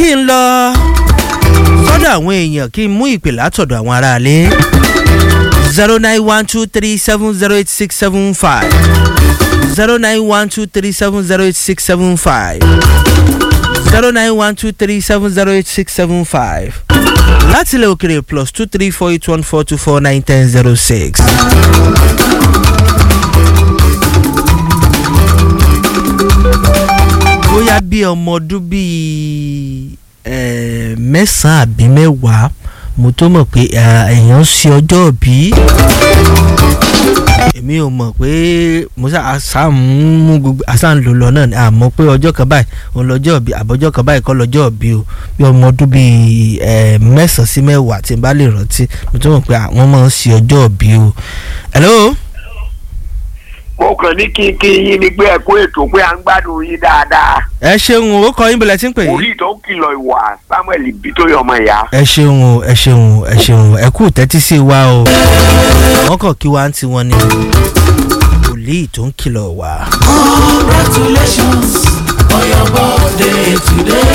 kí n lọ sọ́dọ̀ àwọn èèyàn kí n mú ìpè látọ̀dọ̀ àwọn aráalé zero nine one two three seven zero eight six seven five zero nine one two three seven zero eight six seven five zero nine one two three seven zero eight six seven five láti ilẹ̀ òkèrè plus two three four eight one four two four nine ten zero six. bóyá bí ọmọ ọdún bíi eh, mẹ́sàn-án àbí mẹ́wàá mo tó mọ̀ pé eh, èèyàn ṣe ọjọ́ bí èmi ò mọ̀ pé mo ṣáà mú gbogbo àṣà ń lò lọ náà ni àmọ́ pé ọjọ́ kan báyìí òun lọ́jọ́ bí àbọ̀jọ́ kan báyìí kọ́ lọ́jọ́ bí o bí ọmọ ọdún bíi eh, mẹ́sàn-án sí mẹ́wàá tí n bá lè rántí mo tó mọ̀ pé àwọn máa ń ṣe ọjọ́ bí o. hello mo kàn ní kí n kí yín ní pé ẹ kó ètò pé à ń gbádùn yín dáadáa. ẹ ṣeun o ó kọ yín bọ̀lẹ̀ tí ń pè yín. orí tó ń kìlọ̀ ìwà samuel bitoyi ọmọ ìyá. ẹ ṣeun o ẹ ṣeun o ẹ ṣeun o ẹ kú tẹ́tí sí wa o wọ́n kàn kí wa ń tiwọn ni wòlíì tó ń kìlọ̀ wá. Congratulations on your birthday today.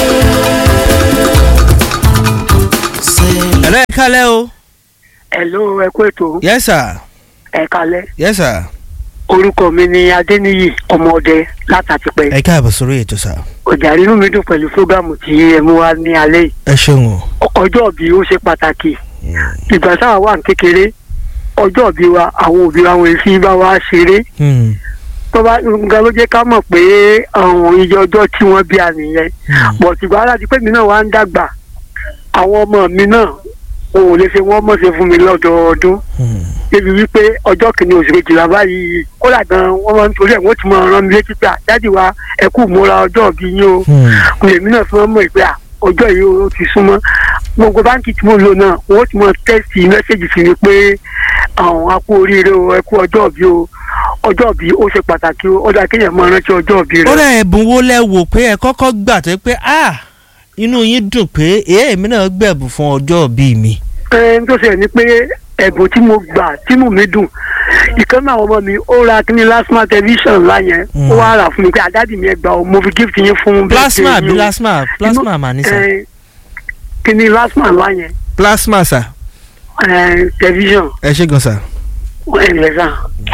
Say ẹ̀rọ ẹ̀ kálẹ̀ o. Hello, ẹ kú ètò yes sir ẹ kalẹ̀ yes sir orúkọ mi ni Adéníyì ọmọọdẹ látàtìpẹ́ ẹ káàbọ̀ sórí ètò sà. ọjà inú mi dùn pẹ̀lú fúgàmù tí ẹ mú wá ní alẹ́ yìí ẹ ṣeun o. ọjọ́ bí ó ṣe pàtàkì ìgbà táwa wà ní kékeré ọjọ́ bí wa àwọn òbí wa wọn fi bá wa ṣeré Hmm, tó bá nǹkan ló jẹ́ ká mọ̀ pé àwọn iye ọjọ́ tí wọ́n bí a nìyẹn hmm, bọ̀ ṣùgbọ́n aláàdí pé mi náà wá ń dàgbà àwọn ọmọ mi náà òun ò lè ṣe wọ́n mọ̀ ṣe fún mi lọ́dọọdún hmm. débi wípé ọjọ́ kìíní oṣù kejìlá báyìí kódà gan wọ́n máa ń torí ẹ̀ wọ́n ti máa rán mi létí pé àjáde wa ẹ kú múra ọjọ́ bí yín o Hmm. èmi náà fi wọ́n mọ̀ pé à, ọjọ́ yìí ó ti súnmọ́ gbogbo báńkì tí mo lò náà wọ́n ti máa tẹ́sì mẹ́sẹ̀gì sí mi pé àwọn a kú oríire o ẹ kú ọjọ́ bí o ọjọ́ bí ó ṣe pàtàkì o ọjà kéèyàn máa rántí ọjọ́ bí ó rẹ̀. rẹ̀ ẹ̀bùn wo lẹ wò pé ẹ kọ́kọ́ gbà tó pé ah inú yín dùn pé èèmí náà gbẹ̀bùn fún ọjọ́ bíi mi. ẹni tó ṣe ni pé ẹ̀bùn tí mo gbà tínú mi dùn ìkan náà ọmọ mi ó ra kíní lásìmọ̀ tẹlifíṣàn ńlá yẹn Mm. ó wá rà fún mi pé àdádì mi ẹ gbà ó mo fi gift yín fún plasma birthday àbí yín o." plasma plasma Inú- mà ní sà. ẹ, kíní lásìmọ̀ ńlá yẹn plasma sà ẹ, tẹlifíṣàn ẹ ṣe gan sà. ẹ ǹlẹ́ sà.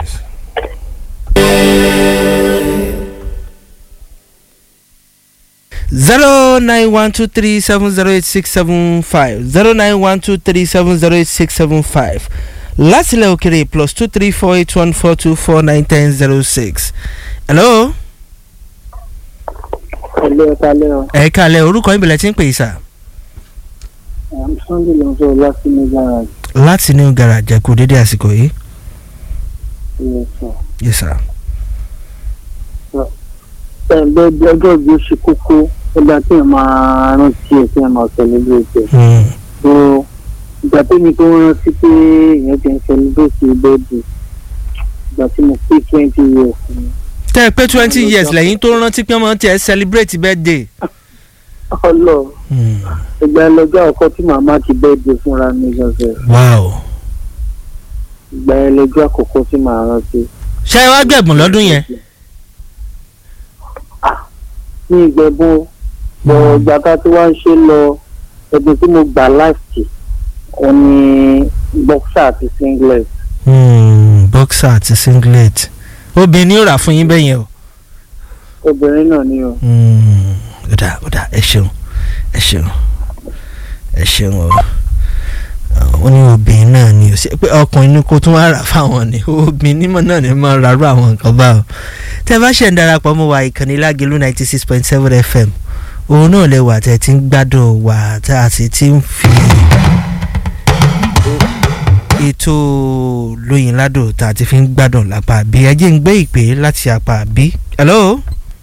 zero nine one two three seven zero eight six seven five zero nine one two three seven zero eight six seven five látìlẹ̀ òkèrè plus two three four eight one four two four nine ten zero six. hello Hello, ẹ kálẹ́ o. ẹ kálẹ̀ orúkọ yín bẹ̀rẹ̀ tí ń pè é sà. I'm Sunday ló ń sọ̀rọ̀ láti ní garage. láti new garage ẹ kú dédé àsìkò yìí. Yes, sir. yes sir. Ẹgbẹ́ bí ọjọ́ bí ó ṣe kókó ó dá kí ẹ máa rántí ẹ̀ kí ẹ máa celebrate ẹ̀. Hmm. So ìgbà tó ní kó rántí pé èèyàn ti ń celebrate birthday ìgbà tí mo pé twenty years ni. tẹ́ ẹ pé twenty years lẹ́yìn tó rántí pé ọmọ tiẹ̀ celebrate birthday. Ọlọ Hmm. ìgbà ẹlẹjọ́ ọkọ tí màmá ti birthday fúnra mi gangan. wow. Ìgbà ẹlẹjọ́ àkọ́kọ́ tí màá rántí. ṣé ẹ wá gbẹ̀bùn lọ́dún yẹn. ní ìgbẹ́bùn bọ̀ ìgbà tá a ti wá ń ṣe lọ ẹ̀bùn tí mo gbà láti òun ni boxer àti singlet. Hmm, boxer àti singlet obìnrin ni ó rà fún yín bẹ́ẹ̀ yẹn o. obìnrin náà ni o. Hmm, ó dà ó dà ẹ ṣeun ẹ ṣeun ẹ ṣeun o ó ní obìnrin náà ni o ṣe pé ọkùnrin ni kó tún wá rà fáwọn ni obìnrin nímọ̀ náà ni máa rárú àwọn nǹkan bá o tẹ́ bá ṣẹ̀ ń darapọ̀ mọ́ wa ìkànnì lágẹ̀lú ninety six point seven fm òun náà lè wà tẹ́ ti ń gbádùn wà tá a sì ti ń fi ètò lóyin ládùn tá a ti fi ń gbádùn lápá bí ẹ jẹ́ ń gbé ìpè láti apá bí. hello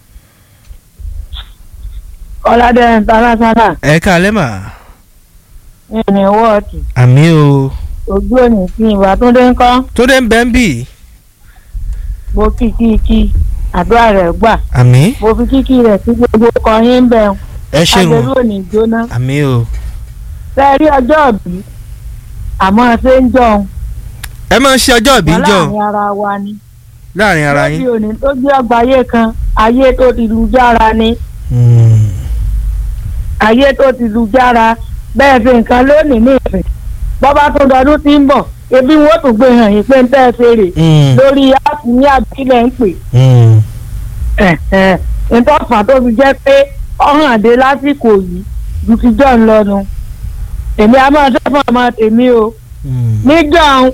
ọládé international ẹ káalẹ́ mà ní wọ́ọ̀tì àmì o ojú òní sí ìwà tó dé ń kọ́ tó dé ń bẹ́ ń bì mo kí kí kí àdúrà rẹ̀ gbà àmì mo fi kíkí rẹ̀ sí gbogbo ọkọ̀ yín bẹ̀ ẹ ṣeun agbèrú òní jóná àmì o ṣe rí ọjọ́ òbí àmọ́ ṣé ń jọun ẹ máa ń ṣe ọjọ́ ìbí wọn jọ láàrin ara wa ni láàrin ara lórí yín. òní tó gbé ọgbà ayé kan ayé tó ti lu jára ni Hmm. ayé tó ti lu jára bẹ́ẹ̀ fi nǹkan lónìí ní ìsìn bọ́bá tó dọdún tí ń bọ̀ ebi wọ́n tún gbé hàn yín pé ń tẹ́ ẹ ṣe rè Mm. lórí áàpù ní àbílẹ̀ ń pè Mm. ìtọ́fà tó fi jẹ́ pé ọ̀hàn dé lásìkò yìí ju ti jọ̀ ń lọ́nu èmi a máa ṣe fún ọmọ tèmi o Mm. níjọ́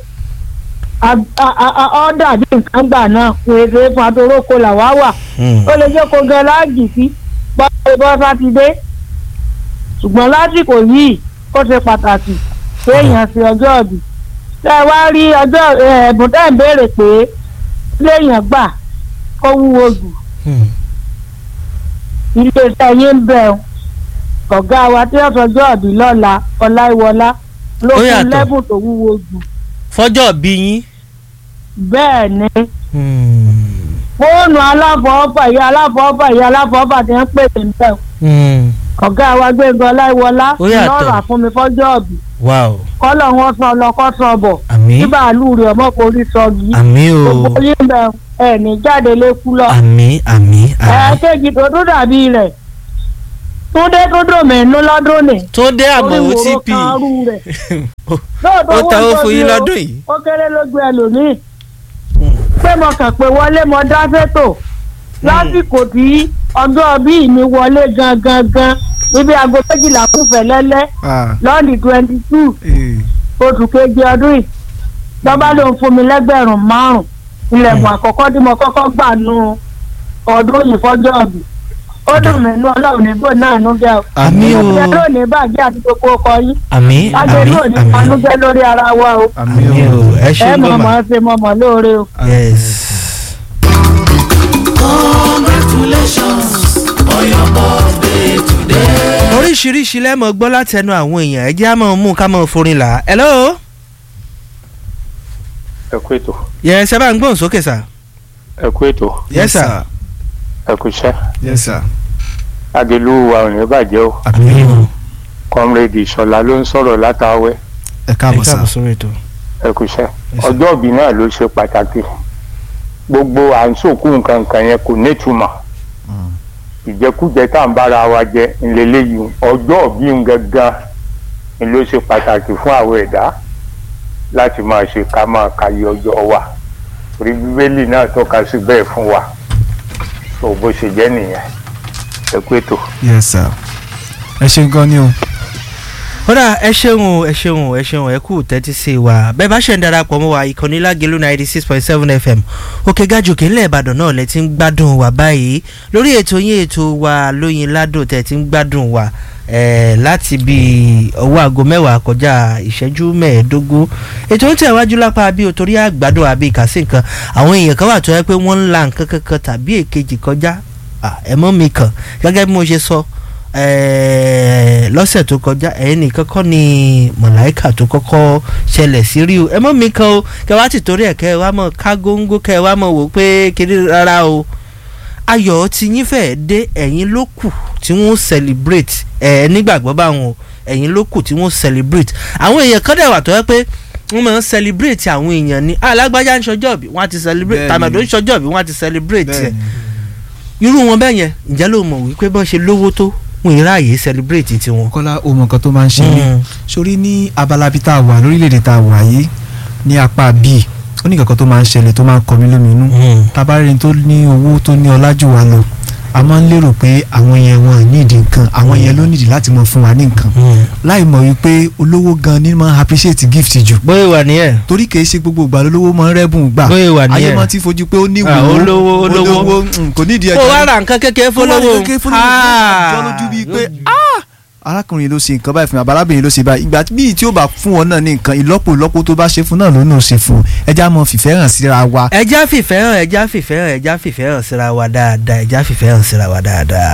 ọ dàbí nǹkan gbà náà pèsè fún atoróko làwa wà Mm. ó lè jẹ́ kó gan láàgì sí bọ́ọ̀lù bọ́ sátidé ṣùgbọ́n lásìkò yìí ó ṣe pàtàkì kéèyàn sí ọjọ́ ọ̀bì tẹ́ ẹ wá rí ọjọ́ ẹ, ẹ̀bùn tẹ́ ẹ̀ ń béèrè pé léèyàn gbà kó wúwo jù Mm. iléeṣẹ́ yín ń bẹ̀ ọ́ ọ̀gá wa tí ó sọjọ́ ọ̀bì lọ́la ọláìwọlá ló Ó fún yàtọ̀. lẹ́bùn tó wúwo jù fọjọ́ bí yín. bẹ́ẹ̀ ni Mm. fóònù aláfọwọ́fà ìyá aláfọwọ́fà ìyá aláfọwọ́fà ti ń pè mí bẹ́ẹ̀ Mm. ọ̀gá wa gbẹ̀ngàn ọláìwọlá Ó yàtọ̀. lọ́ọ̀rà fún mi fọ́jọ́ ọ̀bì wow kọ́lọ̀ wọn sọ ọlọ́kọ́ sọ bọ̀ àmì tí bàálù rẹ̀ ọmọ kò rí sọ yìí àmì o gbogbo yín bẹ̀ ẹ̀ ní jáde lékú lọ. àmì àmì àmì. ẹ̀ẹ́kejì tó tún dàbí rẹ̀ túndé tó dùn mí nú lọ́dún ni tó dé àmọ́ orí wòró otp kan rú rẹ̀ ó lóòótọ́ ta ó owó fún yín tóbi o, lọ́dún yìí. ó kéré lójú ẹlòmíì pé mo kàn pé wọlé mo dá sétò lásìkò tí ọjọ́ bíi mi wọlé gangan gan níbi aago méjìlá kúfẹ̀ lẹ́lẹ́ lọ́ọ̀dì twenty two oṣù keje ọdún yìí lọ́ba ló ń fún mi lẹ́gbẹ̀rún márùn-ún ilẹ̀kùn àkọ́kọ́ tí mo kọ́kọ́ gbà nù ọdún yìí fọ́jọ́ ọ̀bì ó dùn mí nú ọlọ́run nígbò náà nú jẹ́ o àmì o ìjẹ́ ló ní bàjẹ́ àti gbogbo ọkọ yín àmì lájẹ́ àmì ló ní àmì panújẹ́ lórí ara wa o àmì o ẹ ṣe ẹ ń mọ̀ gbọ́mà mọ̀ ṣe mọ̀ mọ̀ lóore o. yes. Congratulations on your birthday today. oríṣiríṣi lẹ́mọ̀ gbọ́ látẹnu àwọn èèyàn ẹ jẹ́ àmọ́ mú ká mọ́ forin là hello. ẹ kú ètò yes ẹ bá ń gbóhùn sókè sà. ẹ kú ètò yes sir. ẹ kú iṣẹ́ yes sir. agelu wa ò ní bàjẹ́ o àmì o comrade ìṣọ̀lá ló ń sọ̀rọ̀ látàwẹ́ ẹ ẹ káàbọ̀ sá. káàbọ̀ sórí ètò. ẹ kú iṣẹ́ Yes, sir. ọjọ́ ìbí náà ló ṣe pàtàkì gbogbo à ń sòkú nǹkan nǹkan yẹn kò nítumọ̀ ìjẹkújẹ tá à ń bára wa jẹ ńlẹ́lẹ́yìí ọjọ́ ìbí ń gangan ni ló ṣe pàtàkì fún àwọn ẹ̀dá láti máa ṣe ká máa kàyé ọjọ́ wa torí bíbélì náà tọ́ka sí bẹ́ẹ̀ fún wa so bó ṣe jẹ́ nìyẹn ẹ kú ètò. yes sir. ẹ ṣe gan ni o. kódà ẹ ṣeun o ẹ ṣeun o ẹ ṣeun ẹ kú tẹ́tí sí wa bẹ́ẹ̀ bá ṣe ń darapọ̀ mọ́ wa ìkànnì lágẹ̀lú ninety six point seven fm òkè gàjòkè ńlẹ̀ ìbàdàn náà lẹ ti ń gbádùn wa báyìí lórí ètò yín ètò wa lóyin ládùn tẹ̀ ti ń gbádùn wa eh, láti bí ọwọ́ aago mẹ́wàá kọjá ìṣẹ́jú mẹ́ẹ̀ẹ́dógún ètò ń tẹ̀wájú lápá bí o torí àgbàdo àbí ìkàsí nǹkan àwọn èèyàn kan wà tó yẹ pé wọ́n ń la nǹkan kankan tàbí èkejì kọjá Ah, ẹ mọ́ mi kàn gẹ́gẹ́ bí mo ṣe sọ eh, lọ́sẹ̀ tó kọjá ẹ̀yin nìkan kọ́ ni mọ̀láìkà tó kọ́kọ́ ṣẹlẹ̀ sí rí o ẹ mọ́ mi kan o kẹ́ wá ti torí ẹ̀ kẹ́ ẹ wá mọ̀ ká góńgó kẹ́ ẹ wá mọ̀ wò pé kiri rárá o ayọ̀ tí yín fẹ́ dé ẹ̀yin ló kù tí wọ́n celebrate ẹ̀ nígbàgbọ́ báwọn o ẹ̀yin ló kù tí wọ́n celebrate àwọn èèyàn kan dẹ̀ wà tó yẹ pé wọ́n máa ń celebrate àwọn èèyàn ní alágbájá ń ṣọjọ́ bí wọ́n á ti celebrate Bẹ́ẹ̀ni. tàmàdó ń ṣọjọ́ bí wọ́n á ti celebrate ẹ̀ bẹ́ẹ̀ni. irú wọn bẹ́ẹ̀ yẹn ǹjẹ́ ló mọ̀ wípé bọ́n ṣe lówó tó wọn ì ráàyè celebrate tiwọn. kọ́lá o mọ nǹkan tó máa ń ṣe mí Mm. sórí ní abala bí tá a wà lórílẹ̀‐èdè tá a wà yìí ní apá bíi ó ní nǹkan tó máa ń ṣẹlẹ̀ tó máa ń kọ mí lóminú Mm. tabarin tó ní owó tó ní ọlá jù wá lọ a máa ń lérò pé àwọn yẹn wọn nídìí nǹkan àwọn yẹn ló nídìí láti mọ fún wa ní nǹkan Mm. láì mọ̀ wípé olówó gan ni máa ń appreciate gift jù bóyá wà ní ẹ̀ torí kìí ṣe gbogbo ìgbà lólówó máa ń rẹ́bùn gbà bóyá wà ní ayé ẹ̀ máa ti fojú pé ó ní Ah, ìwúwo olówó, olówó. mm, kò nídìí kó wá ra nǹkan kékeré fọlọ́wọ́ jọ lójú bíi pé ah arákùnrin ló ṣe nǹkan báyìí fún mi àbárábìnrin ló ṣe báyìí ìgbà bíi tí ó bá fún ọ náà ní nǹkan ìlọ́pọ̀ ìlọ́pọ̀ tó bá ṣe fún náà ló náà ṣe fún ẹja mọ fìfẹ́ hàn síra wa ẹja fìfẹ́ hàn ẹja fìfẹ́ hàn ẹja fìfẹ́ hàn síra wa dáadáa ẹja fìfẹ́ hàn síra wa dáadáa.